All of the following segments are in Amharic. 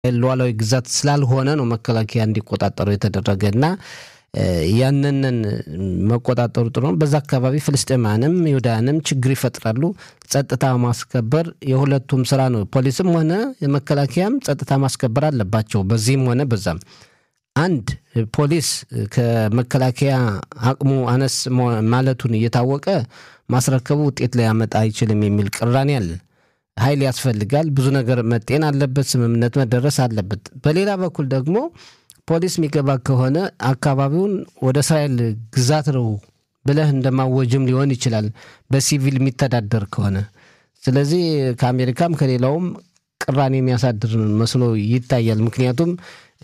ሉዓላዊ ግዛት ስላልሆነ ነው መከላከያ እንዲቆጣጠሩ የተደረገ እና ያንንን መቆጣጠሩ ጥሩ ነው። በዛ አካባቢ ፍልስጤማንም ይሁዳንም ችግር ይፈጥራሉ። ጸጥታ ማስከበር የሁለቱም ስራ ነው። ፖሊስም ሆነ የመከላከያም ጸጥታ ማስከበር አለባቸው። በዚህም ሆነ በዛም አንድ ፖሊስ ከመከላከያ አቅሙ አነስ ማለቱን እየታወቀ ማስረከቡ ውጤት ሊያመጣ አይችልም የሚል ቅራኔ አለ። ኃይል ያስፈልጋል። ብዙ ነገር መጤን አለበት። ስምምነት መደረስ አለበት። በሌላ በኩል ደግሞ ፖሊስ የሚገባ ከሆነ አካባቢውን ወደ እስራኤል ግዛት ነው ብለህ እንደማወጅም ሊሆን ይችላል፣ በሲቪል የሚተዳደር ከሆነ። ስለዚህ ከአሜሪካም ከሌላውም ቅራኔ የሚያሳድር መስሎ ይታያል። ምክንያቱም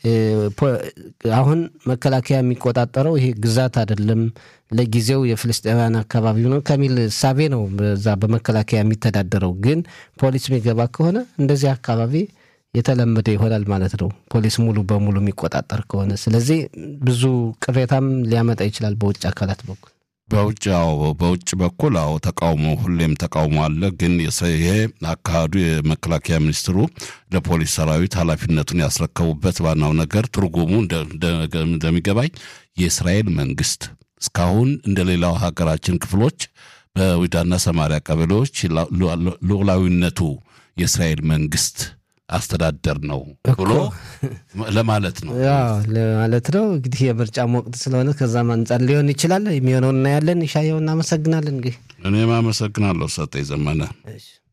አሁን መከላከያ የሚቆጣጠረው ይሄ ግዛት አይደለም፣ ለጊዜው የፍልስጤማውያን አካባቢ ነው ከሚል እሳቤ ነው በዛ በመከላከያ የሚተዳደረው። ግን ፖሊስ የሚገባ ከሆነ እንደዚህ አካባቢ የተለመደ ይሆናል ማለት ነው፣ ፖሊስ ሙሉ በሙሉ የሚቆጣጠር ከሆነ። ስለዚህ ብዙ ቅሬታም ሊያመጣ ይችላል በውጭ አካላት በኩል በውጭ አዎ፣ በውጭ በኩል አዎ፣ ተቃውሞ ሁሌም ተቃውሞ አለ። ግን ይሄ አካሄዱ የመከላከያ ሚኒስትሩ ለፖሊስ ሰራዊት ኃላፊነቱን ያስረከቡበት ዋናው ነገር ትርጉሙ እንደሚገባኝ የእስራኤል መንግስት እስካሁን እንደ ሌላው ሀገራችን ክፍሎች በይሁዳና ሰማሪያ ቀበሌዎች ሉዓላዊነቱ የእስራኤል መንግስት አስተዳደር ነው ብሎ ለማለት ነው ለማለት ነው። እንግዲህ የምርጫም ወቅት ስለሆነ ከዛም አንጻር ሊሆን ይችላል። የሚሆነው እናያለን። ይሻየው እናመሰግናለን። እንግዲህ እኔም አመሰግናለሁ ሰጠኝ ዘመነ።